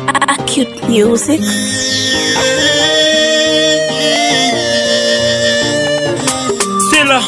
Acute music. Sila.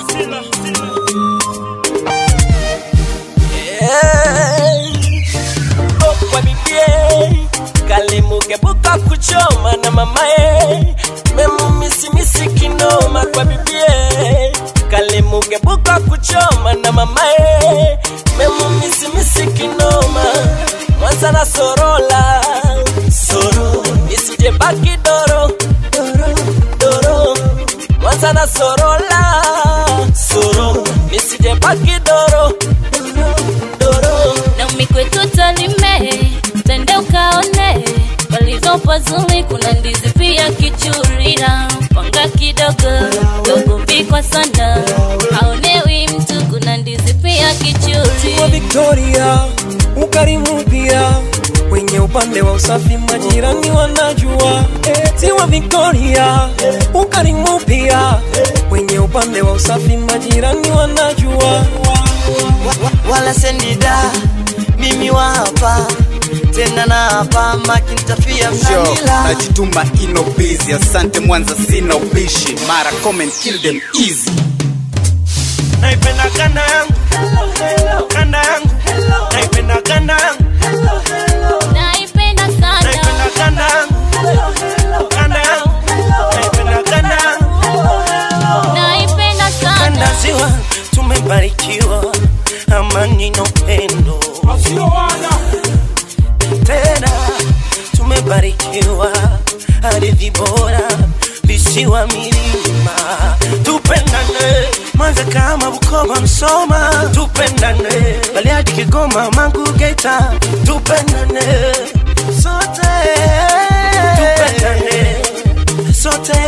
kwa bibie kalimugebuka kuchoma na mamae memumisimisi kinoma kwa bibie kalimugebuka kuchoma na mamae memumisimisi kinoma mwanza na sorola soro isije baki doro doro doro mwanza na sorola soro nisije baki doro doro doro na mikwetu talime tende ukaone walizopo zuri kuna ndizi pia kichurira panga kidogo dogo vikwa sana haonewi mtu kuna ndizi pia wa kichuri Victoria, ukarimu pia kwenye upande wa usafi majirani wanajua. Eh, Ziwa Victoria, ukarimu pia kwenye upande wa usafi majirani wanajua. wala sendida mimi wa hapa tena na hapa makintafia Yo, mnanila najituma ino busy asante mwanza sina ubishi mara comment kill them easy naipenda kanda yangu kanda yangu naipenda kanda yangu naipenda sana naipenda kanda yangu kanda yangu naipenda kanda yangu naipenda sana kanda ziwa tumebarikiwa amani na upendo tena tumebarikiwa ardhi bora visiwa milima tupendane mwanza kama bukoba msoma tupendane baliadi kigoma mangu geita tupendane sote tupendane sote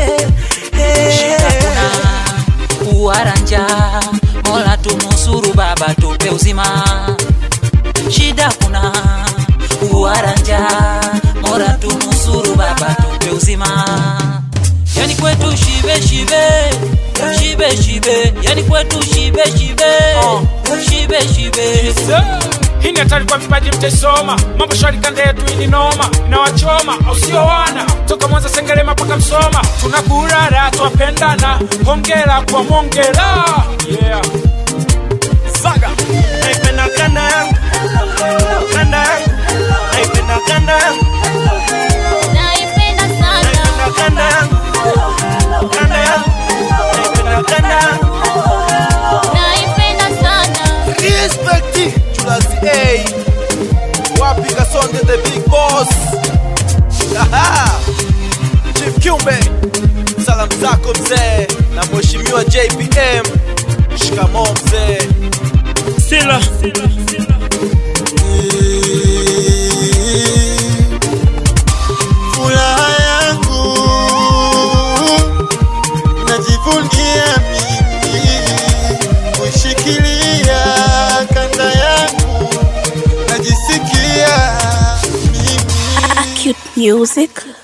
uwaranja mola tunusuru baba tupe uzima shida kuna uwaranja mola tunusuru baba tupe uzima yani kwetu shibe shibe shibe shibe yani kwetu shibe shibe shibe shibe hii ni hatari kwa vipaji mtaisoma mambo shwari kanda yetu ini noma inawachoma au sio wana toka mwanza sengerema mpaka msoma tunakurara twapendana hongera kwa mongera yeah. saga naipenda kanda yangu kanda yangu naipenda kanda yangu naipenda sana naipenda kanda yangu kanda yangu naipenda kanda yangu naipenda sana Respecti Chulazi A Wapi Kasonde the big boss Aha Chief Kiumbe Salamu zako mzee Na mheshimiwa JPM Shikamoo mzee sila furaha yangu najivunia mimi kushikilia kanda yangu najisikia mimi Acute music.